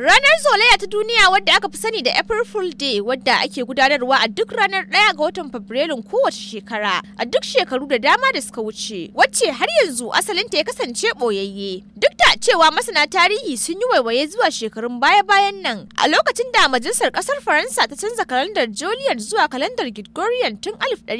Ranar zolaya ta duniya wadda aka fi sani da April Fool Day wadda ake gudanarwa a duk ranar ɗaya ga watan Fabrilun kowace shekara a duk shekaru da dama da suka wuce wacce har yanzu asalinta ya kasance ɓoyayye. Duk da cewa masana tarihi sun yi waiwaye zuwa shekarun baya-bayan nan a lokacin da majalisar ƙasar Faransa ta canza kalandar Julian zuwa kalandar Gregorian tun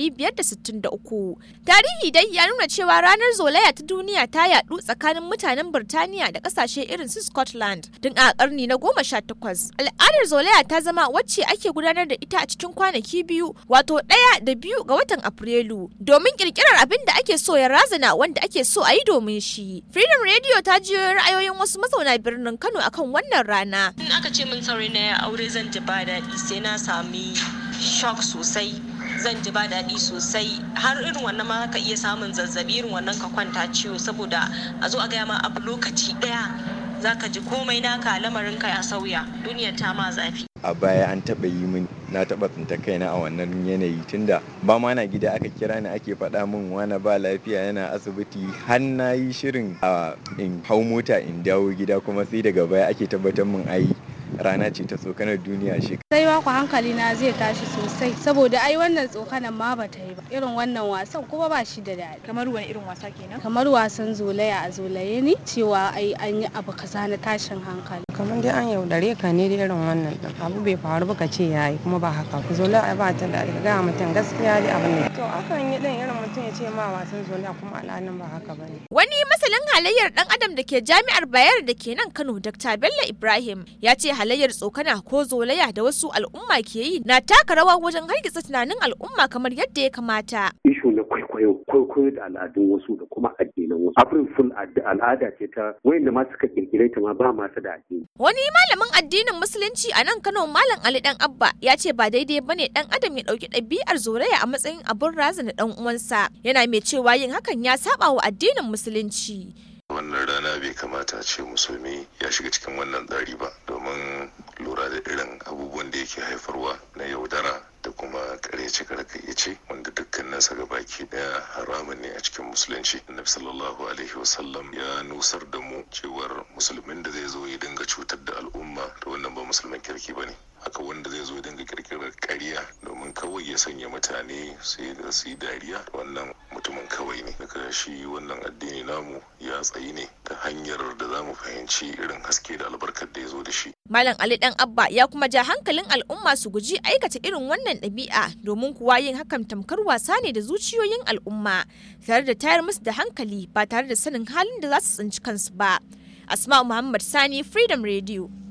1563. Tarihi dai ya nuna cewa ranar zolaya ta duniya ta yaɗu tsakanin mutanen Birtaniya da ƙasashe irin su Scotland tun a ƙarni na goma sha takwas. Al'adar zolaya ta zama wacce ake gudanar da ita a cikin kwanaki biyu wato ɗaya da biyu ga watan Afrilu domin ƙirƙirar abin da ake so ya razana wanda ake so a yi domin shi. Freedom Radio ta jiyo ra'ayoyin wasu mazauna birnin Kano akan wannan rana. In aka ce min saurayi na aure zan ji ba daɗi sai na sami shock sosai. zan ji ba daɗi sosai har irin wannan ma ka iya samun zazzabi irin wannan ka kwanta ciwo saboda a zo a gaya ma abu lokaci ɗaya za ka ji komai naka lamarin ka ya sauya duniyar ta ma zafi a baya an taɓa yi min na taɓa tsinta kaina a wannan yanayi tunda ba ma na gida aka kira ni ake faɗa min wani ba lafiya yana asibiti har na yi shirin a in hau mota in dawo gida kuma sai daga baya ake tabbatar min ai rana ce ta tsokanar duniya shi sai ku hankali na zai tashi sosai saboda ai wannan tsokanan ma bata yi ba irin wannan wasan kuma ba shi da daɗi kamar wani irin wasa kenan kamar wasan zolaya a zolaye ne cewa ai an yi abu kaza na tashin hankali kamar dai an yaudare ka ne da irin wannan din abu bai faru ba ka ce yayi kuma ba haka zolaya ba ta da ga mutum gaskiya dai abin ne to akan yi din irin mutum ya ce ma wasan zolaya kuma alhalin ba haka bane Wani masalin halayyar dan adam da ke jami'ar Bayar da ke nan Kano Dr. Bello Ibrahim ya ce halayyar tsokana ko zolaya da wasu al'umma ke yi na taka rawa wajen hargitsa tunanin al'umma kamar yadda ya kamata. ishu na kwaikwayo kwaikwayo da al'adun wasu da kuma addinan wasu abin full al'ada ce ta wayanda ma suka kirkire ta ma ba masu da addini Wani malamin addinin musulunci a nan Kano Malam Ali Dan Abba ya ce ba daidai bane dan adam ya dauki ɗabi'ar zolaya a matsayin abin razana dan uwansa. Yana mai cewa yin hakan ya saba wa addinin musulunci. wannan rana bai kamata a ce musulmi ya shiga cikin wannan tsari ba domin lura da irin abubuwan da yake haifarwa na yaudara da kuma karyace karkayyace wanda dukkaninsa ga baki daya haramun ne a cikin musulunci annabi sallallahu alaihi wasallam ya nusar da mu cewar musulmin da zai zo ya dinga cutar da al'umma da wannan ba musulmin kirki ba ne haka wanda zai zo ya dinga kirkirar ƙarya domin kawai ya sanya mutane su yi dariya wannan mutumin kawai ne daga shi wannan addini namu ya tsayi ne ta hanyar da za mu fahimci irin haske da albarkar da ya zo da shi Malam Ali Dan Abba ya kuma ja hankalin al'umma su guji aikata irin wannan ɗabi'a domin kuwa yin hakan tamkar wasa ne da zuciyoyin al'umma tare da tayar musu da hankali ba tare da sanin halin da za su tsinci kansu ba. Asma Muhammad Sani Freedom Radio.